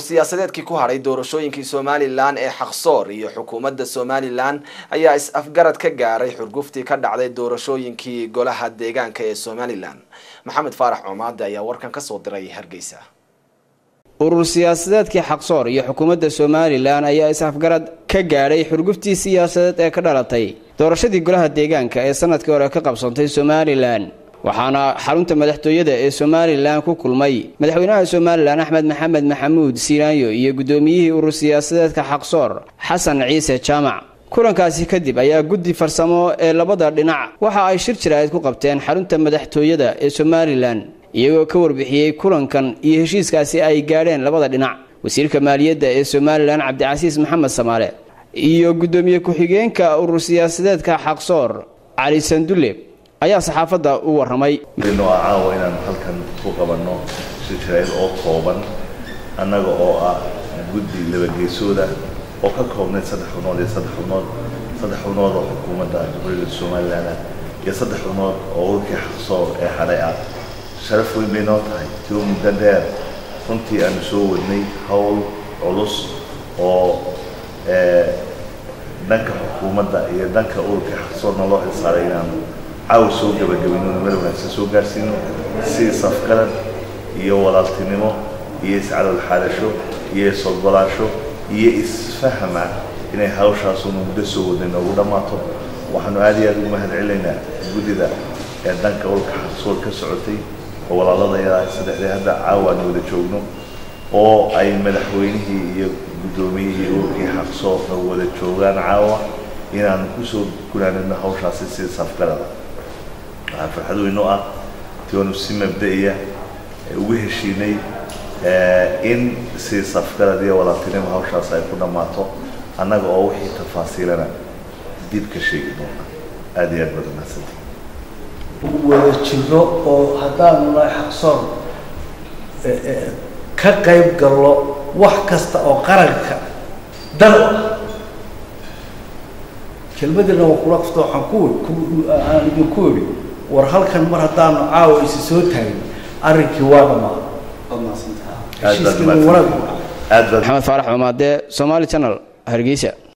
siyaasadeedkii ku hadhay doorashooyinkii somalilan ee xaqsoor iyo xukuumadda somalilan ayaa is-afgarad ka gaaray xurguftii ka dhacday doorashooyinkii golaha deegaanka ee somalilan maxamed faarax coomaade ayaa warkan kasoo diray hargeysa urur siyaasadeedkii xaqsoor iyo xukuumadda somalilan ayaa is-afgarad ka gaadhay xurguftii siyaasadeed ee ka dhalatay doorashadii golaha deegaanka ee sanadkii hore ka qabsantay somalilan waxaana xarunta madaxtooyada ee somalilan ku kulmay madaxweynaha somalilan axmed maxamed maxamuud siiraanyo iyo guddoomiyihii urur siyaasadeedka xaqsoor xasan ciise jaamac kulankaasi kadib ayaa guddi farsamo ee labada dhinac waxa ay shir jiraa'id ku qabteen xarunta madaxtooyada ee somalilan iyagoo ka warbixiyey kulankan iyo heshiiskaasi ay gaadheen labada dhinac wasiirka maaliyadda ee somalilan cabdicasiis maxamed samaale iyo guddoomiye ku-xigeenka urur siyaasadeedka xaqsoor cali sandulle ayaa saxaafadda u warramay inoo ah caawa inaan halkan ku qabanno shir jiraa'id oo kooban annaga oo ah guddi labageesooda oo ka koobnayd saddex xubnood iyo saddex xubnood saddex xubnood oo xukuumadda jamhuuriyadda somalilan ah iyo saddex xubnood oo ururkii xaqsoor ee hadhay ah sharaf weyn bay noo tahay tio muddo dheer runtii aanu soo wadnay howl culus oo dhanka xukuumadda iyo dhanka ururkii xaqsoorna loo xilsaaray inaanu caawa soo gabagabayno meel wanaagsan soo gaarsiino si safgarad iyo walaaltinimo iyo iscalool xaadasho iyo is-ogolaasho iyo isfahama inay hawshaasuna muddo soo wadnay noogu dhammaato waxaanu aad iyo aad ugu mahad celinaynaa guddida ee dhanka ururka xaqsoor ka socotay oo walaaladaya saddexdee hadda caawa aan wada joogno oo ay madaxweynihii iyo guddoomiyihii ururkii xaqsoorna wada joogaan caawa inaanu kusoo gunaanidno hawshaasi si safgarada waxaa farxad weyn oo ah tionu si mabda-iya ugu heshiinay in si safgarad iyo walaaltinimo hawshaas ay ku dhammaato annaga oo wixii tafaasiilana dib ka sheegi doona aada iyo aad baad umahadsantii wada jiro oo haddaanu nahay xaqsoor ka qayb gallo wax kasta oo qaranka dan u ah kelmadina waa kula kafta waxaan ku aan idinku iri war halkan mar haddaanu caawa isi soo taagin arrinkii waa dhamaa heshiiskii wanaag maxamed faarax cumaade somaali channel hargeysa